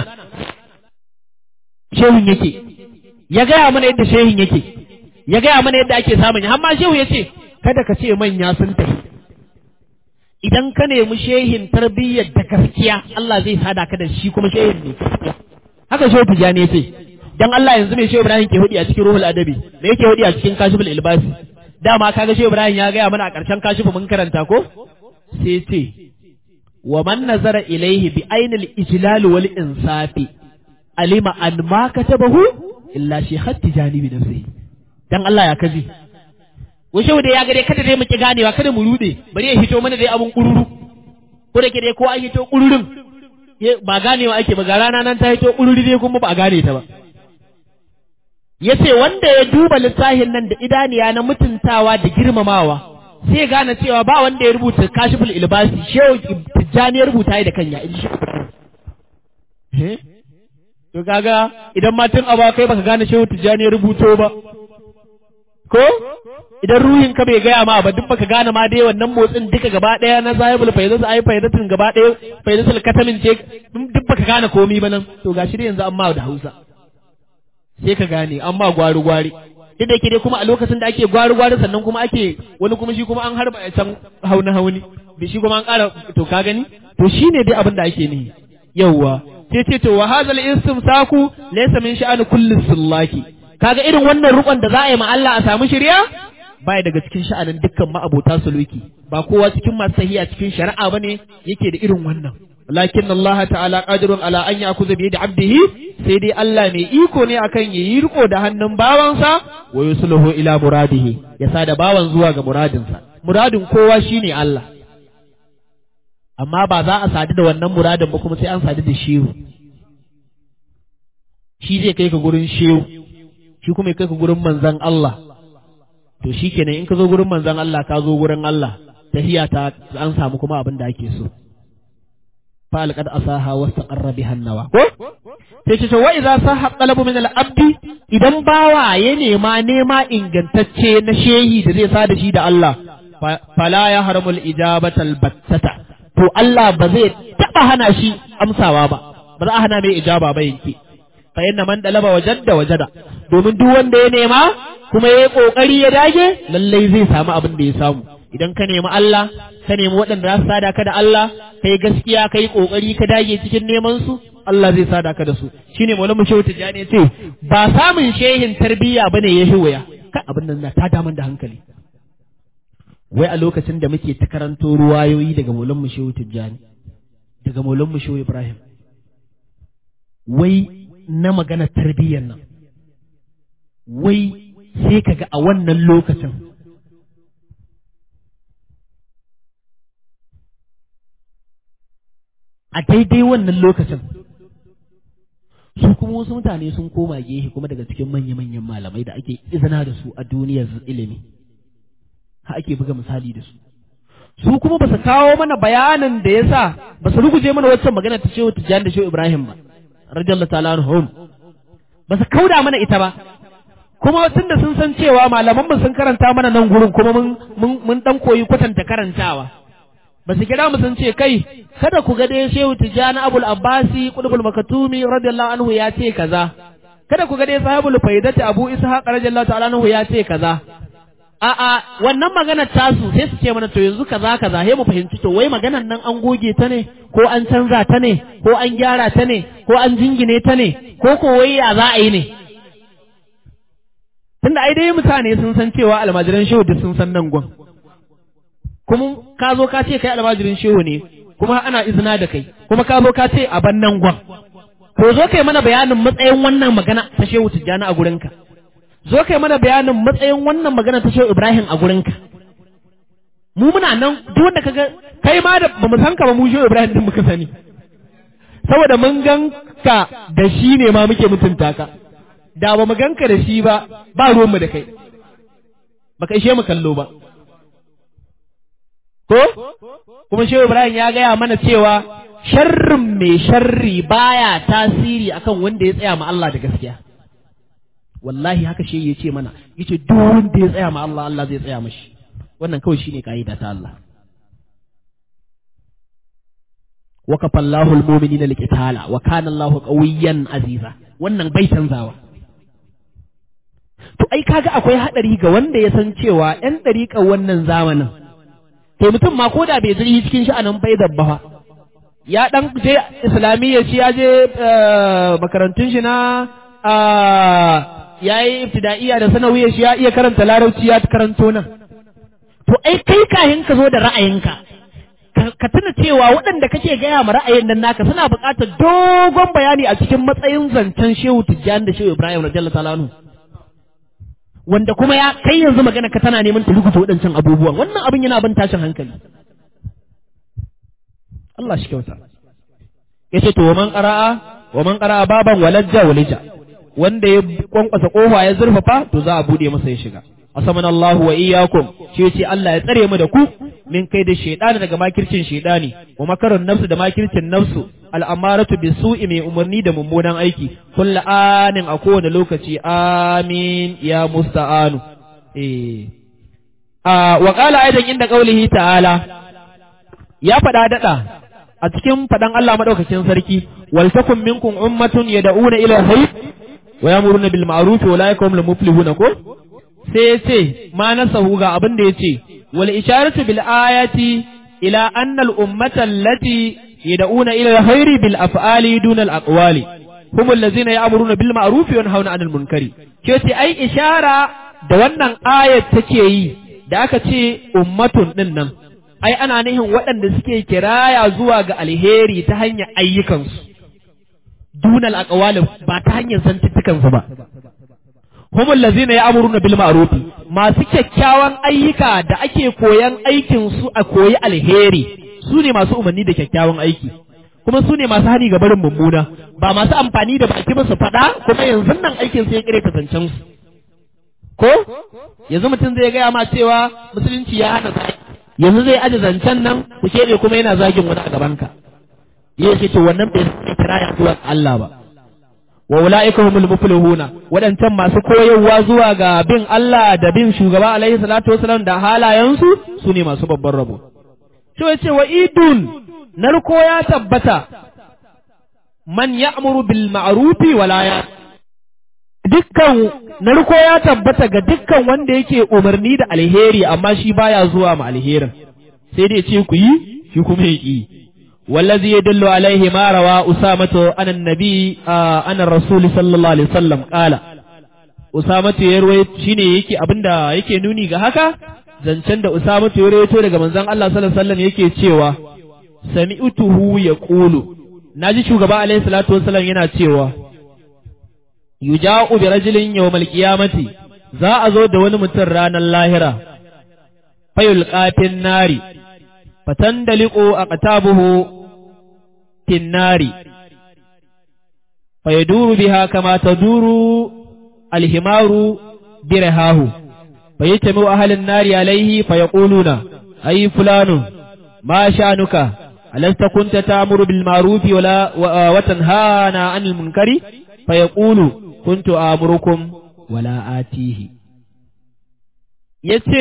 shehun yake ya gaya mana yadda shehin yake ya gaya mana yadda ake samun har ma shehu yace kada ka ce manya sun tafi idan ka nemi shehin tarbiyyar da gaskiya Allah zai sada ka da shi kuma shehin ne gaskiya haka shehu tijani yace dan Allah yanzu mai shehu Ibrahim ke hudi a cikin ruhul adabi me yake hudi a cikin kashiful ilbasi dama kaga shehu Ibrahim ya gaya mana a ƙarshen kashifu mun karanta ko sai ce wa man nazara ilaihi bi ainil ijlal wal insafi alima an ma katabahu illa shi hatti janibi nafsihi dan Allah ya kaji wa shehu da ya ga dai kada dai mu ki ganewa kada mu rude bari ya hito mana dai abun kururu ko da ke dai ko an hito kururun ba ganewa ake ba ga rana nan ta hito kururi dai kuma ba a gane ta ba ya ce wanda ya duba littafin nan da idaniya na mutuntawa da girmamawa sai gane cewa ba wanda ya rubuta kashiful ilbasi shehu tijjani ya rubuta da kanya in shi to kaga idan matan aba kai baka gane shehu tijjani ya rubuto ba ko idan ruhin ka bai gaya ma ba duk baka gane ma dai wannan motsin duka gaba daya na zahibul faidatu ai faidatun gaba daya faidatul katamin ce duk baka gane komai ba nan to gashi dai yanzu amma da Hausa sai ka gane an ma gwari-gwari duk da ke dai kuma a lokacin da ake gwari-gwari sannan kuma ake wani kuma shi kuma an harba a can hauni hauni da shi kuma an ƙara to ka gani to shi ne dai abin da ake nihi yawwa sai ce to wa hazal istimsaku laysa min sha'ani kulli sullaki kaga irin wannan rukon da za a yi ma Allah a samu shari'a baya daga cikin sha'anin dukkan ma'abota suluki ba kowa cikin masu sahiya cikin shari'a bane yake da irin wannan lakin Allah ta'ala qadirun ala an yakuza bi yadi abdihi sai dai Allah mai iko ne akan yayi riko da hannun bawansa wa yusluhu ila muradihi ya sada bawan zuwa ga muradinsa muradin kowa shine Allah amma ba za a sadu da wannan muradin ba kuma sai an sadu da shehu shi zai kai ka gurin shehu shi kuma ya kai ka gurin manzon Allah to shikenan in ka zo gurin manzon Allah ka zo gurin Allah tahiya ta an samu kuma abin da ake so فالقد أصاها واستقر بها النوى sai ce wa idza sahha talabu min al-abdi idan bawa ya nema nema ingantacce na shehi da zai sa da shi da Allah fala ya haramu al-ijabata al-battata to Allah ba zai taba hana shi amsawa ba ba za a hana mai ijaba ba yanke fa inna man dalaba wajadda wajada domin duk wanda ya nema kuma ya yi kokari ya dage lallai zai samu abin da ya samu idan ka nemi Allah ka nemi waɗanda za su sada ka da Allah kai gaskiya kai kokari ka dage cikin neman su Allah zai sada ka da su shine maulamu shehu tijani ce ba samun shehin tarbiyya bane ya waya kan abin nan na ta daman da hankali wai a lokacin da muke ta karanto ruwayoyi daga maulamu shehu tijani daga maulamu shehu ibrahim wai na magana tarbiyyar nan wai sai kaga a wannan lokacin a daidai wannan lokacin su kuma wasu mutane sun koma gehe kuma daga cikin manya-manyan malamai da ake izina da su a duniyar ilimi ha ake buga misali da su su kuma ba su kawo mana bayanin da ya sa ba su ruguje mana waccan magana ta shehu tijjani da shehu ibrahim ba radiyallahu ta'ala anhum ba su kauda mana ita ba kuma tunda sun san cewa malaman mu sun karanta mana nan gurin kuma mun mun mun dan koyi kwatanta karantawa ba su kira mu sun ce kai kada ku ga dai Shehu Tijani Abul Abbasi Qutbul Makatumi radiyallahu anhu ya ce kaza kada ku ga dai Sahibul Faidati Abu Ishaq radiyallahu ta'ala anhu ya ce kaza a'a wannan maganar tasu sai su ce mana to yanzu kaza kaza sai mu fahimci to wai maganar nan an goge ta ne ko an canza ta ne ko an gyara ta ne ko an jingine ta ne ko ko wai ya za a yi ne tunda ai dai mutane sun san cewa almajiran shehu duk sun san nan gwan kuma ka zo ka ce kai almajirin shehu ne kuma ana izina da kai kuma ka zo ka ce a ban nan gwan to zo kai mana bayanin matsayin wannan magana ta shehu tijjani a gurinka zo kai mana bayanin matsayin wannan magana ta shehu ibrahim a gurinka mu muna nan duk wanda kaga kai ma da bamu san ka ba mu shehu ibrahim din muka sani saboda mun gan ka da shi ne ma muke mutunta ka da ba mu ganka da shi ba ba ruwanmu da kai baka ishe mu kallo ba ko kuma shehu ibrahim ya gaya mana cewa sharrin mai sharri baya tasiri akan wanda ya tsaya ma Allah da gaskiya wallahi haka shi ya ce mana yace duk wanda ya tsaya ma Allah Allah zai tsaya mashi wannan kawai shine kaida ta Allah وكفى الله المؤمنين القتال وكان الله قويا عزيزا wannan bai canzawa to ai kaga akwai hadari ga wanda ya san cewa yan dariƙar wannan zamanin to mutum ma ko da bai zuri cikin sha'anin bai dabba ya dan je islamiyya shi ya je makarantun shi na ya yi ibtida'iyya da sanawiyya shi ya iya karanta larabci ya karanto nan to ai kai kahin ka zo da ra'ayinka ka tuna cewa waɗanda kake gaya ma ra'ayin nan naka suna buƙatar dogon bayani a cikin matsayin zancen shehu tijjani da shehu ibrahim radiyallahu ta'ala anhu wanda kuma ya kai yanzu magana ka tana neman ta rubuta waɗancan abubuwan wannan abin yana ban tashin hankali Allah shi kyauta yace to man qara'a wa man qara'a baban walajja walija wanda ya kwankwasa kofa ya zurfafa to za a bude masa ya shiga asamana Allahu wa iyyakum shi yace Allah ya tsare mu da ku min kai da shaidani daga makircin shaidani wa makarun nafsu da makircin nafsu al'amaratu bi su'i mai umarni da mummunan aiki kullu anin a kowane lokaci amin ya musta'anu eh a wa qala aidan inda qaulihi ta'ala ya fada dada a cikin fadan Allah madaukakin sarki wal takum minkum ummatun yad'una ila hayy wa yamuruna bil ma'ruf wa la yakum muflihuna ko sai ya ce ma nasahu ga abin da ya ce wal isharatu bil ayati ila anna al ummata allati yad'una ila al khairi bil af'ali duna al aqwali hum allazina ya'muruna bil ma'ruf wa yanhauna 'anil munkari ce ce ai ishara da wannan ayat take yi da aka ce ummatun din nan ai ana nihin waɗanda suke kiraya zuwa ga alheri ta hanyar ayyukansu dunal aqwali ba ta hanyar zantuttukansu ba hum allazina ya'muruna bil ma'ruf masu kyakkyawan ayyuka da ake koyan aikin su a koyi alheri su ne masu umarni da kyakkyawan aiki kuma su ne masu hani ga barin mummuna ba masu amfani da baki ba su faɗa kuma yanzu nan aikin su ya kire kasancen su ko yanzu mutum zai gaya ma cewa musulunci ya hana zagi yanzu zai aje zancen nan ku keɓe kuma yana zagin wani a gabanka yake ce wannan bai kira ya zuwa Allah ba wa ula'ika humul muflihuna waɗancan masu koyarwa zuwa ga bin Allah da bin shugaba alaihi salatu wasalam da halayensu su ne masu babban rabo to yace wa idun narko ya tabbata man ya'muru bil ma'rufi wala ya dukkan narko ya tabbata ga dukkan wanda yake umarni da alheri amma shi baya zuwa ma alherin sai dai ce ku yi shi kuma ya ki والذي يدل عليه ما روى أسامة عن النبي آه عن الرسول صلى الله عليه وسلم قال أسامة يروي شيني يكي أبندا يكي نوني هكا zancen da Usama ya rawaito daga manzon Allah sallallahu alaihi wasallam yake cewa sami'tuhu yaqulu naji shugaba alaihi salatu wasallam yana cewa yuja'u bi rajulin yawmal qiyamati za a zo da wani mutum ranar lahira fayul qafin nari fatandaliqu aqtabuhu finnari fayaduru biha kama taduru alhimaru birahahu fayatami ahlun nari alaihi fayaquluna ay fulanu ma sha'nuka alasta kunta ta'muru bil ma'ruf wala wa tanhana 'anil munkari fayaqulu kuntu amurukum wala atihi yace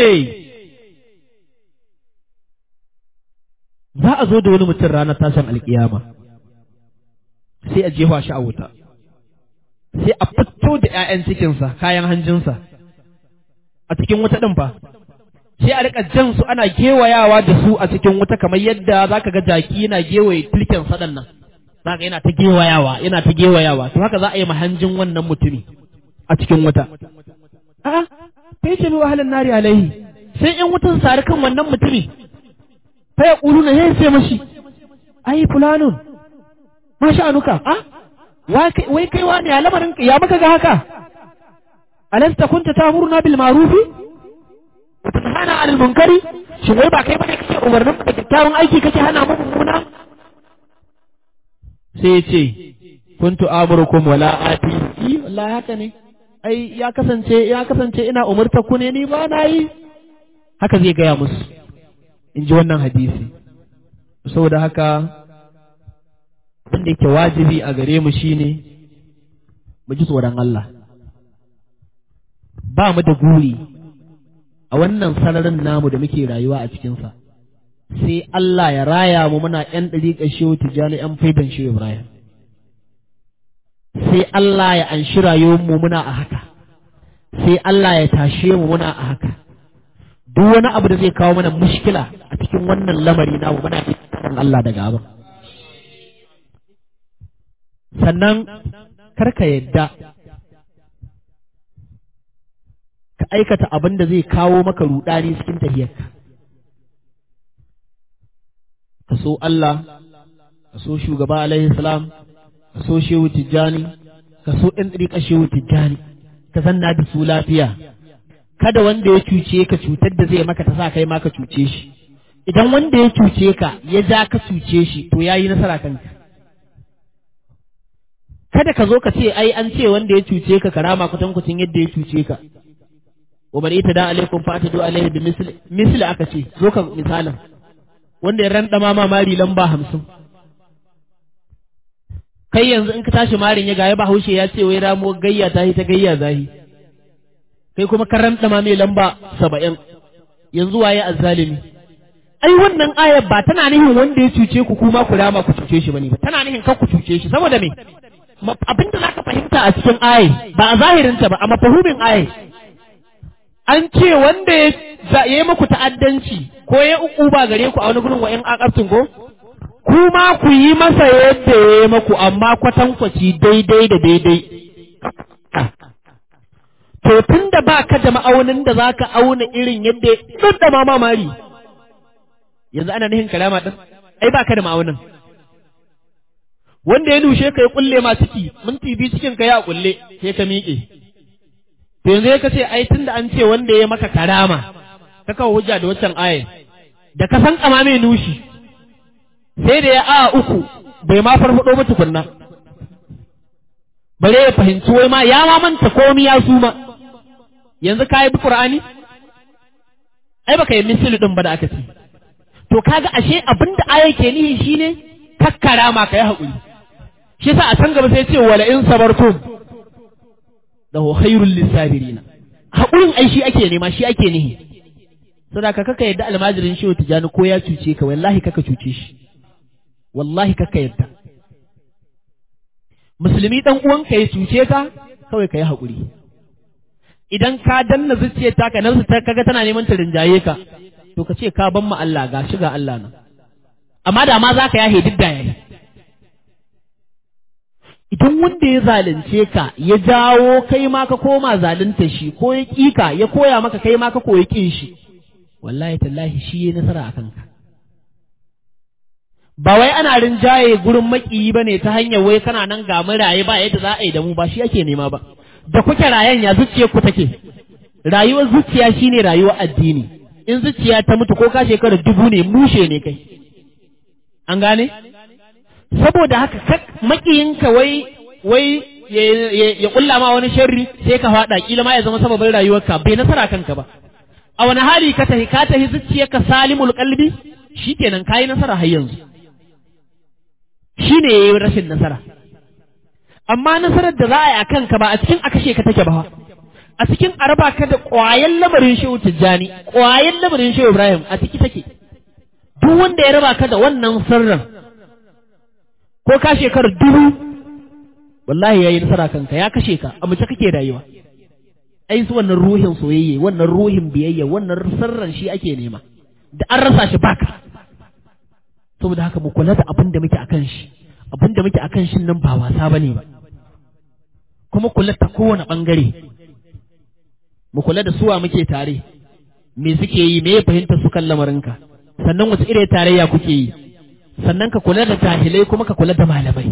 za a zo da wani mutum ranar tashin alkiyama sai a jefa shi a wuta sai a fito da 'ya'yan cikinsa kayan hanjinsa a cikin wuta ɗin fa sai a rika jan su ana gewayawa da su a cikin wuta kamar yadda za ka ga jaki yana gewaye tilken saɗan nan za ka yana ta gewayawa yana ta gewayawa to haka za a yi mahanjin wannan mutumi a cikin wuta a'a fa yace bi wahalan nari alaihi sai in wutan sari kan wannan mutumi fa ya na yayin sai mashi ai fulanun ma sha'anuka a wai kai wani ya lamarin ya maka ga haka alasta kunta tamuruna bil ma'rufi wa tanhana 'anil munkari shin wai ba kai bane kake umarnin da kyakkyawan aiki kake hana mu mummuna sai ya ce kuntu amurukum wala ati wallahi haka ne ai ya kasance ya kasance ina umurta ku ne ni ba na yi haka zai gaya musu in ji wannan hadisi saboda haka wanda yake wajibi a gare mu shine mu ji tsoron Allah ba mu da guri a wannan sararin namu da muke rayuwa a cikinsa sai Allah ya raya mu muna ‘yan ɗariƙar shehu tijjani ‘yan faidan shehu Ibrahim sai Allah ya anshi rayuwar mu muna a haka sai Allah ya tashe mu muna a haka duk wani abu da zai kawo mana mushkila a cikin wannan lamari namu muna kan Allah daga abin sannan karka yadda ka aikata abin da zai kawo maka rudani cikin tafiyarka ka so Allah ka so shugaba alaihi salam ka so shehu tijjani ka so ɗan ɗariƙa shehu tijjani ka zanna da su lafiya kada wanda ya cuce ka cutar da zai maka ta sa kai ma ka cuce shi idan wanda ya cuce ka ya ja ka cuce shi to ya yi nasara kanka kada ka zo ka ce ai an ce wanda ya cuce ka karama kutan kucin yadda ya cuce ka wa man ita da alaikum fa atadu alaihi bi misli misli aka ce zo ka misalin wanda ya randa ma mari lamba hamsin kai yanzu in ka tashi marin ya gaya bahaushe ya ce wai ramo gayya ta ta gayya zahi kai kuma ka randa ma mai lamba saba'in yanzu waye azzalimi ai wannan ayar ba tana nihin wanda ya cuce ku kuma ku rama ku cuce shi bane ba tana nihin kar ku cuce shi saboda me abin da zaka fahimta a cikin ayi ba a zahirinta ba a mafahumin ayi an ce wanda ya yi muku ta'addanci ko ya uku ba gare ku a wani gurin wa'in akabtin ko kuma ku yi masa yadda ya yi muku amma kwatankwaci daidai da daidai to tun da ba ka da ma'aunin da za ka auna irin yadda ya da ma mamari yanzu ana nihin kalama ɗin ai ba ka da ma'aunin wanda ya nushe ka ya kulle ma ciki minti biyu cikin ka ya kulle sai ka miƙe to yanzu ya kace ai tunda an ce wanda ya maka karama ka kawo hujja da waccan aya da ka san kama mai nushi sai da ya a uku bai ma farfado ba tukunna bare ya fahimci wai ma ya ma manta komi ya suma yanzu ka yi bi qur'ani ai baka yi misali din ba da aka ce to kaga ashe abinda aya ke nihi shine kakkara ma ka yi haƙuri shi yasa a can gaba sai ce wala in sabartum da khairul lisabirina haƙurin ai shi ake nema shi ake nihi sadaka kaka yadda almajirin shi tijani ko ya cuce ka wallahi kaka cuce shi wallahi kaka yadda musulmi dan uwanka ya cuce ka kawai ka yi haƙuri idan ka danna zuciyar taka nan ta kaga tana neman ta rinjaye ka to ka ce ka ban ma Allah ga shi ga Allah nan amma da ma zaka yahe duk da yayi idan wanda ya zalunce ka ya jawo kai ma ka koma zalunta shi ko ya kika ya koya maka kai ma ka koyi kin shi wallahi tallahi shi ya nasara a kanka ba wai ana rinjaye gurin makiyi bane ta hanyar wai kana nan ga raye ba yadda za a yi da mu ba shi ake nema ba da kuke rayan ya zuciyar ku take rayuwar zuciya shine rayuwar addini in zuciya ta mutu ko ka shekara dubu ne mushe ne kai an gane saboda haka makiyinka wai wai ya kulla ma wani sharri sai ka faɗa kila ma ya zama sababin rayuwarka bai nasara kanka ba a wani hali ka tahi ka tahi zuciyarka salimul qalbi shikenan kayi nasara har yanzu shine yayi rashin nasara amma nasarar da za a yi a kanka ba a cikin a kashe ka take ba a cikin araba ka da ƙwayan lamarin shehu tijjani ƙwayan lamarin shehu ibrahim a ciki take duk wanda ya raba ka da wannan sirrin ko ka shekarar dubu wallahi ya yi nasara kanka ya kashe ka a mace kake rayuwa ai su wannan ruhin soyayya wannan ruhin biyayya wannan sirran shi ake nema da an rasa shi baka saboda haka mu kula da abin da muke akan shi abin da muke akan shi nan ba wasa bane ba kuma kula ta kowane bangare mu kula da suwa muke tare me suke yi me ya fahimta su kan lamarinka sannan wace irin tarayya kuke yi sannan ka kula da jahilai kuma ka kula da malamai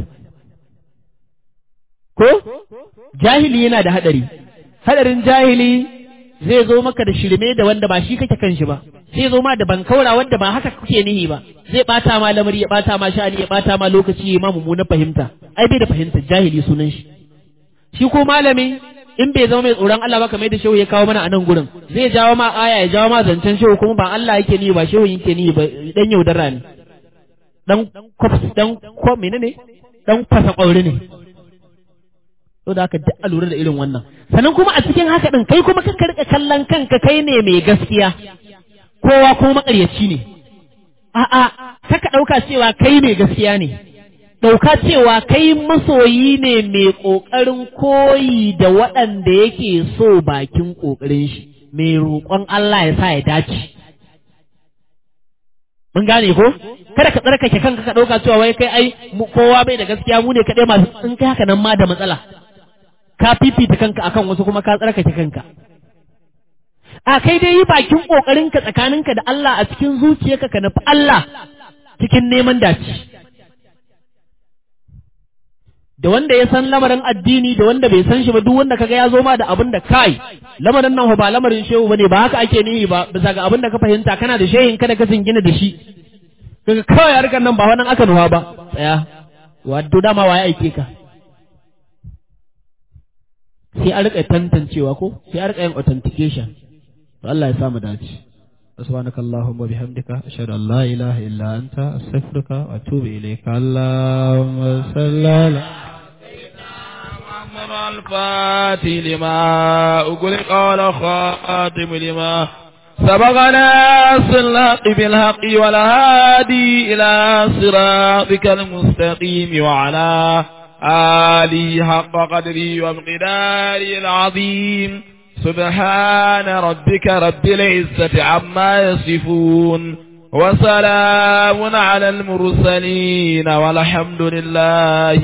ko jahili yana da hadari hadarin jahili zai zo maka da shirme da wanda ba shi kake kan shi ba sai zo ma da bankaura wanda ba haka kuke nihi ba zai bata ma lamari ya bata ma sha'ani ya bata ma lokaci ya ma mummunan fahimta ai bai da fahimta jahili sunan shi shi ko malami in bai zama mai tsoron Allah ba kamar da shehu ya kawo mana a nan gurin zai jawo ma aya ya jawo ma zancen shehu kuma ba Allah yake ni ba shehu yake ni ba dan yaudara ne dan kwaf dan ko menene dan fasa kwauri ne to da haka duk a lura da irin wannan sannan kuma a cikin haka din kai kuma ka rika kallon kanka kai ne mai gaskiya kowa ko makaryaci ne a'a kaka ɗauka cewa kai mai gaskiya ne ɗauka cewa kai masoyi ne mai ƙoƙarin koyi da waɗanda yake so bakin ƙoƙarin shi mai roƙon Allah ya sa ya dace mun gane ko kada ka tsarkake kanka ka ɗauka cewa wai kai ai kowa bai da gaskiya mu ne kaɗai masu in kai haka nan ma da matsala ka fifita kanka akan wasu kuma ka tsarkake kanka a kai dai yi bakin ƙoƙarinka tsakaninka da Allah a cikin zuciyarka ka nufi Allah cikin neman dace. Da wanda ya san lamarin addini da wanda bai san shi ba duk wanda kaga ya zo ma da abin da kai lamarin nan ba lamarin shehu bane ba haka ake nihi ba bisa ga abin da ka fahimta kana da shehin kada ka gina da shi kaga kawai harkar nan ba wannan aka nuwa ba tsaya wato dama waye aike ka sai a rika tantancewa ko sai a rika yin authentication to Allah ya samu dace سبحانك اللهم وبحمدك أشهد أن لا إله إلا أنت أستغفرك وأتوب إليك اللهم صل على محمد الفاتح لما أغلق والخاتم لما سبقنا الحق بالحق والهادي إلى صراطك المستقيم وعلى آله حق قدري ومقداري العظيم سبحان ربك رب العزة عما يصفون وسلام على المرسلين والحمد لله